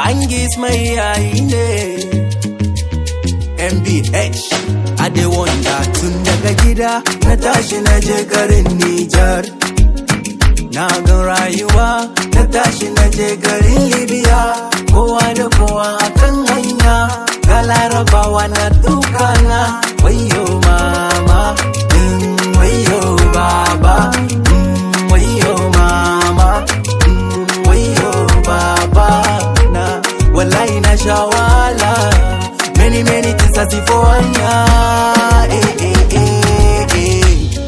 Bangis mai yayi ne MBH I dey wonder tun daga gida na tashi na je garin Nijar Na gan rayuwa na tashi na je garin Libya Kowa da kowa akan hanya Ga larabawa na tukana Wayo mama mm, Wayo baba mm, Wayo mama mm, Wayo baba na Wallahi na shawala Many many things I see for anya eh, eh, eh, eh.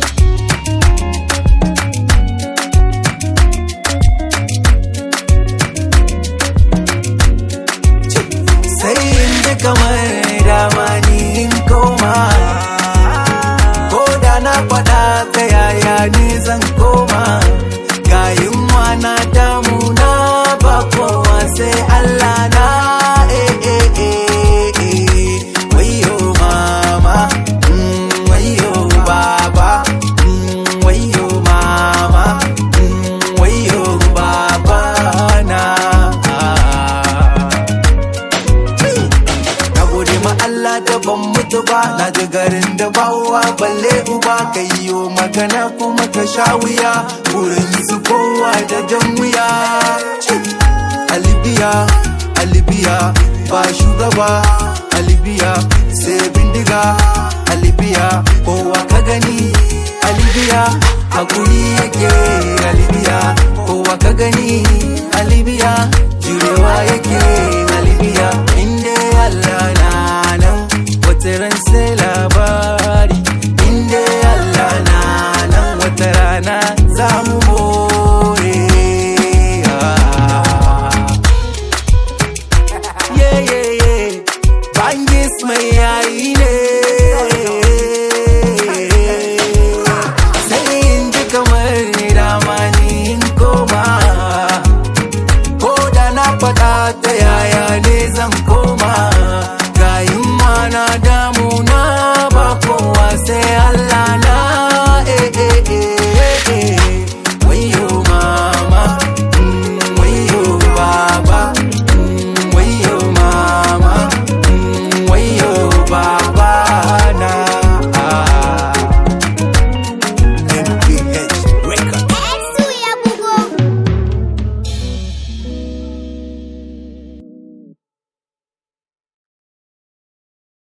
sai in ji kamar dama ni in koma ko da na faɗa ta yaya ni zan koma ga yunwa na damu na ba kowa sai Allah na eh eh eh eh wayo mama mm, wayo baba mm, wayo mama mm, wayo baba na Na gode ma Allah da ban mutu ba Na ji garin da ba uwa balle uba ka yiwo magana kuma ka sha wuya Wurin su kowa da jan wuya A Libya, a Libya ba shugaba A Libya sai bindiga A Libya kowa ka gani A Libya hakuri yake A Libya kowa ka gani A Libya jurewa